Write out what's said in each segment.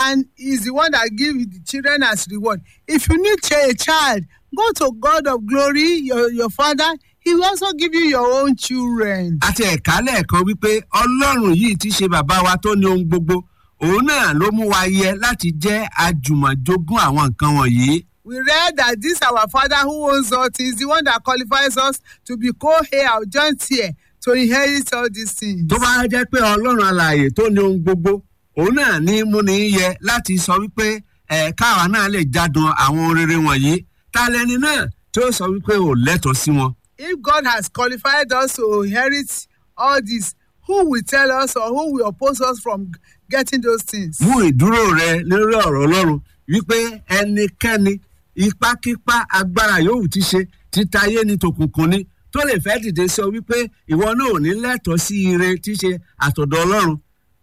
and is the one that give the children as reward. If you need ch- a child, go to God of glory, your, your father. He will also give you your own children. àti ẹ̀ka lẹ́ẹ̀kan wípé ọlọ́run yìí ti ṣe bàbá wa tó ní ohun gbogbo òun náà ló mú wa yẹ láti jẹ́ àjùmọ̀jogún àwọn nǹkan wọ̀nyí. We read that this our father who owns all things, the one that qualifies us to be co-heir or joint heir to inherit all these things. tó bá jẹ́ pé ọlọ́run alààyè tó ní ohun gbogbo òun náà ní múni yẹ láti sọ wípé ẹ̀ káwa náà lè jádùn àwọn ohun rere wọ̀nyí ta lẹni náà tó sọ wípé ò lẹ́tọ̀ọ́ sí wọn. If God has qualified us to inherit all this, who will tell us or who will oppose us from getting those things? mú ìdúró rẹ lórí ọ̀rọ̀ ọlọ́run wípé ẹnikẹ́ni ipákípá agbára yòówù ti ṣe títayé ní tòkùnkùn ni tó lè fẹ́ dìde sọ wípé ìwọ náà ò ní lẹ́tọ̀ọ́ sí ire tí ṣe àtọ̀dọ̀ ọlọ́run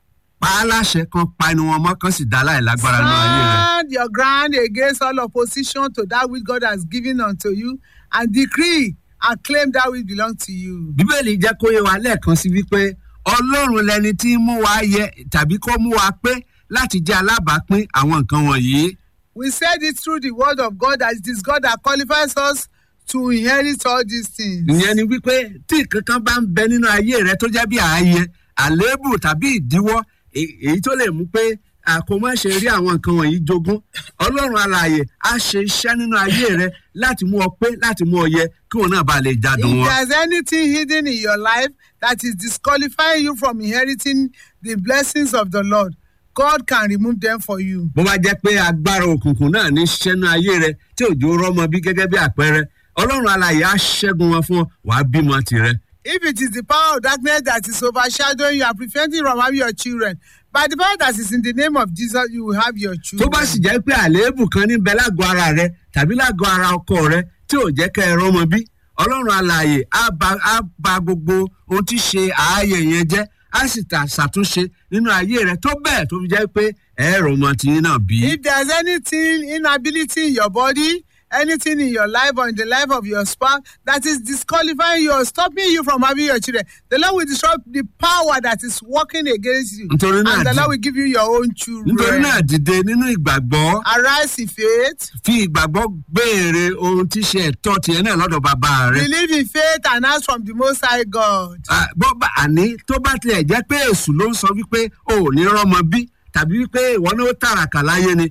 pa á láṣẹ kan pa inú wọn mọ́ kan sì dá láì lágbára nínú ayé rẹ. Stand your ground against all opposition to that which God has given unto you and decree and claim that which belongs to you. bíbélì jẹ́ kó yé wa lẹ́ẹ̀kan sí wípé ọlọ́run lẹni tí ń mú wa yẹ tàbí kó mú wa pé láti jẹ́ alábàápín àwọn nǹkan wọ̀nyí. We said it through the word of God that it is God that qualifies us to inherit all these things. ìyẹn ni wípé tí kankan bá ń bẹ nínú ayé rẹ tó jẹ́ bí ààyè àléébù tàbí ìdíwọ́ èyí èyí tó lè mú pé àkómọ́ṣe rí àwọn nǹkan wọ̀nyí jogún ọlọ́run alààyè á ṣe iṣẹ́ nínú ayé rẹ láti mú ọ pé láti mú ọ yẹ kí wọn náà bá lè jádùn If wọn. there's anything hidden in your life that is disqualifying you from inheriting the blessings of the Lord, God can remove them for you. bó bá jẹ́ pé agbára òkùnkùn náà ní ṣẹ́nu ayé rẹ tí òjò rọ́mọ bí gẹ́gẹ́ bí àpẹẹrẹ ọlọ́run alààyè á ṣẹ́gun wọn fún ọ wàá bímọ tirẹ̀. If it is the power of darkness that is overshadowing you and preventing you from having your children, by the power that is in the name of Jesus, you will have your tó children. bá sì jẹ́ pé àléébù kan níbẹ̀ lágọ̀ ara rẹ tàbí lágọ̀ ara ọkọ rẹ tí ò jẹ́ kẹ́ ẹ rọ́mọ bí ọlọ́run alààyè á ba á ba gbogbo ohun tí ṣe ààyè yẹn jẹ́ á sì tà ṣàtúnṣe nínú ayé rẹ tó bẹ́ẹ̀ tó fi jẹ́ pé ẹ rọmọ tiyín náà bí. If there's anything, inability in your body, anything in your life or in the life of your spouse that is disqualifying you or stopping you from having your children, the Lord will disrupt the power that is working against you. Nítorí náà And the di- Lord will give you your own children. nítorí náà dìde nínú ìgbàgbọ́ Arise in faith, fi ìgbàgbọ́ béèrè ohun tí ṣe ẹ̀tọ́ tiẹ̀ náà lọ́dọ̀ bàbá rẹ. believe in faith, and ask from the Most High God. Ah, bó bá àní tó bá tilẹ̀ jẹ́ pé èṣù ló ń sọ wípé o ò ní rọ́mọ bí tàbí wípé ìwọ náà ó tàràkà láyé ni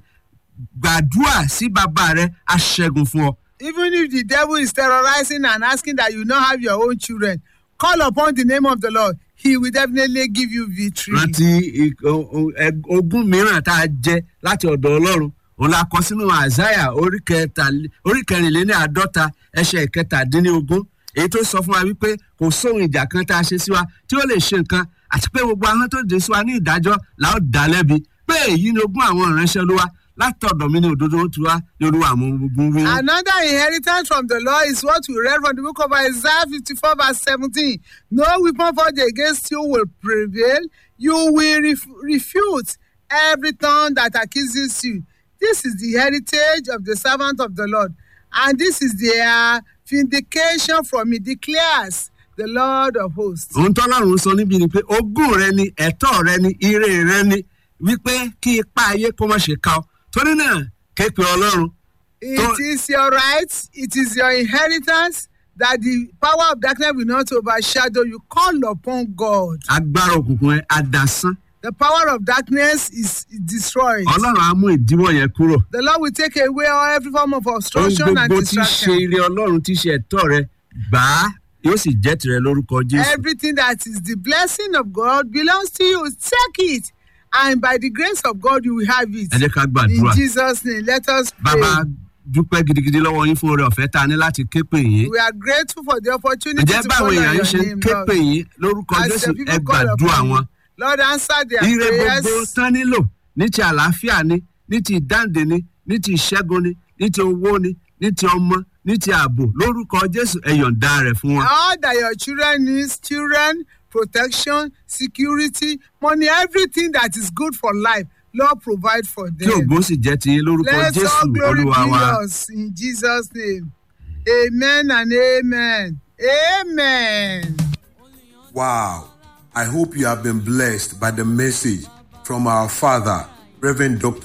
gbàdúrà sí bàbá rẹ á ṣẹ́gun fún ọ. Even if the devil is terrorizing and asking that you not have your own children, call upon the name of the Lord. He will definitely give you victory. rántí ik- o- o- ẹ- ogún mìíràn tá a jẹ láti ọ̀dọ̀ ọlọ́run òun la kọ sínú àzáyà orí kẹtàlé- orí kẹrìnléní àádọ́ta ẹsẹ̀ ìkẹtàdínlógún èyí tó sọ fún wa wípé kò sóhun ìjà kan tá a ṣe sí wa tí ó lè ṣe nǹkan àti pé gbogbo ahọ́n tó dé sí wa ní ìdájọ́ là ó dá lẹ́bi pé èyí ni ogún àwọn ìránṣẹ́ olúwa látọ̀dọ̀ mi ní òdodo ó tu wá ní olúwa àwọn ogun wí. Another inheritance from the Lord is what we read from the book of Isaiah 54, verse 17. No weapon forged against you will prevail. You will ref- refute every tongue that accuses you. This is the heritage of the servant of the Lord, and this is their vindication from me, declares the Lord of hosts. ohun tọ́lọ́run sọ níbi ni pé ogún rẹ ni ẹ̀tọ́ rẹ ni ire rẹ ni wípé kí ipa ayé kó má ṣe ká ọ torí náà képe ọlọ́run It Don't- is your right, it is your inheritance that the power of darkness will not overshadow you. Call upon God. agbára òkùnkùn ẹ adásán The power of darkness is destroyed. ọlọ́run á mú ìdíwọ́ yẹn kúrò The Lord will take away all every form of ohun obstruction and gbogbo tí í ṣe distraction. ire ọlọ́run tí í ṣe ẹ̀tọ́ rẹ gbà á yóò sì jẹ́ tirẹ̀ lórúkọ jésù Everything that is the blessing of God belongs to you. Take it. And by the grace of God, you will have it. ẹ jẹ́ ká In gbàdúrà Jesus' name, let us pray. bàbá dúpẹ́ gidigidi lọ́wọ́ yín fún oore ọ̀fẹ́ tá a ní láti képe yín We are grateful for the opportunity ǹjẹ́ to báwo call èèyàn on yín your ṣe ń name, képe Lord. yín lórúkọ As jésù the ẹ people call gbàdúrà upon wọn you, Lord, answer their ire gbogbo prayers. tán nílò ní ti àlàáfíà ni ní ti ìdáǹdè ni ní ti ìṣẹ́gun ni ní ti owó ni ní ti ọmọ ní ti ààbò lórúkọ jésù ẹ yọ̀ǹda rẹ̀ fún wọn. all that your children need children protection security money everything that is good for life lord provide for kí them ògo sì jẹ́ ti yín lórúkọ let jésù all glory olúwa be wa. yours in jesus name amen and amen amen. Wow. I hope you have been blessed by the message from our father, Reverend Dr.